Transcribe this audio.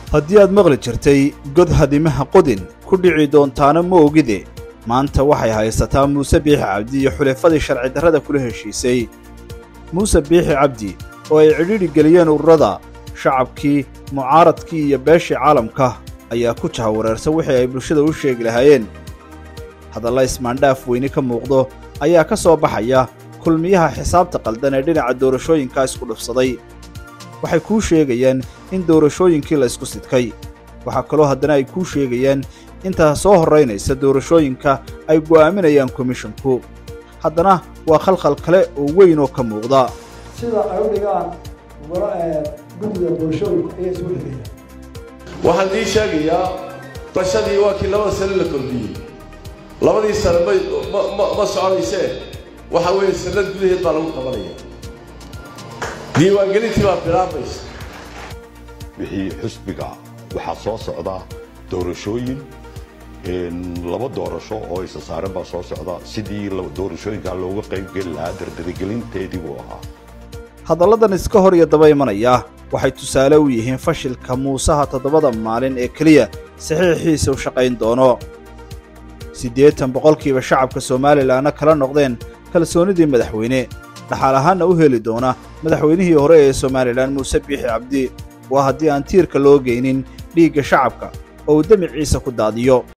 haddii aad maqli jirtay god hadimaha qodin ku dhici doontaana ma ogide maanta waxay haysataa muuse biixi cabdi iyo xulafadii sharci darrada kula heshiisay muuse biixi cabdi oo ay cidhiidhi geliyeen ururada shacabkii mucaaradkii iyo beeshii caalamka ayaa ku jahawareersan wixii ay bulshada u sheegi lahaayeen hadalla ismaandhaaf weyne ka muuqdo ayaa ka soo baxaya kulmiyaha xisaabta qaldan ee dhinaca doorashooyinka isku dhufsaday waxay kuu sheegayaan in doorashooyinkii la isku sidkay waxaa kaloo haddana ay kuu sheegayaan intaa soo horraynaysa doorashooyinka ay go'aaminayaan komishinku haddana waa khalkhal kale oo weyn oo ka muuqda sida ay u dhigaan guddiga doorashooyinka ayaa isugu dhigaya waxaan ii sheegayaa bashadii waa kii labada sane la kordhiyey labadii sane ma ma soconaysee waxa weeye sanad gudaheed baa lagu qabanaya diiwaangelintii baa bilaabaysa wixii xusbiga waxaa soo socda doorashooyin laba doorasho oo isa saaran baa soo socda sidii doorashooyinkaa looga qaybgeli lahaa dardaragelinteedii buu ahaa hadalladan iska hor iyo daba imanaya waxay tusaale u yihiin fashilka muusaha toddobada maalin ee keliya saxiixiisa u shaqayn doono siddeetan boqolkiiba shacabka somalilanna kala noqdeen kalsoonnidii madaxweyne dhaxaal ahaanna u heli doona madaxweynihii hore ee somalilan muuse biixi cabdi waa haddii aan tiirka loo geynin dhiigga shacabka oo uu demiciisa ku daadiyo